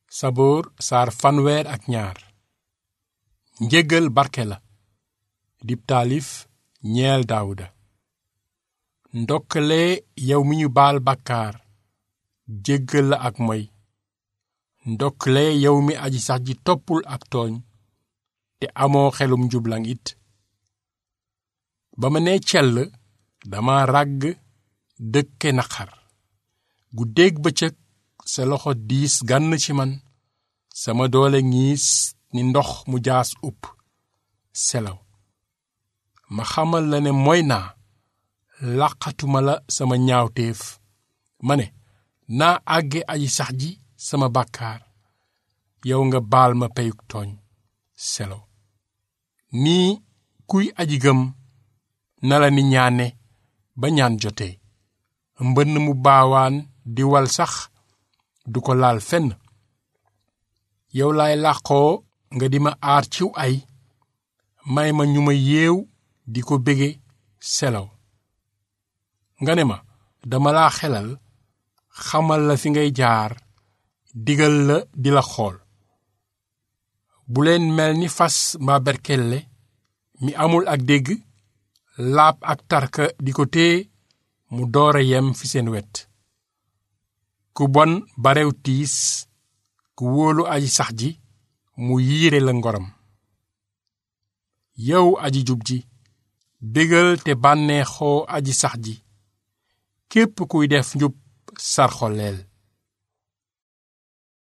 saboor saar fanweer ak ñaar njéggal barke la dib taalif ñeel daawuda ndokkale yow mi ñu baal bàkkaar jéggal la ak moy ndokkale yow mi aji sax ji toppul ak tooñ te amoo xelum njublaŋ it ba ma nee cell dama ràgg dëkke naqar guddeeg bëccëg sa loxo diis gànn ci man sama doole ngiis ni ndox mu jaas upp selaw ma xamal la ne moy naa làqatuma la sama ñaawteef ma ne naa àgge aji sax ji sama bàkkaar yow nga baal ma peyug tooñ selaw nii kuy aji gëm na la ni ñaane ba ñaan jotee mbënn mu baawaan di wal sax du ko laal fenn yow laay làqoo nga di ma aar ciw ay may ma ñu ma yeew di ko bége selaw nga ne ma dama laa xelal xamal la fi ngay jaar digal la di la xool bu leen mel ni fas mbaa berkelle mi amul ak dégg laab ak tarka di ko téye mu doora yem fi seen wet ku bon barew tiis ku wóolu aji sax ji mu yiire la ngoram yow aji jub ji bégal te bànneexoo aji sax ji képp kuy def njub sarxoleel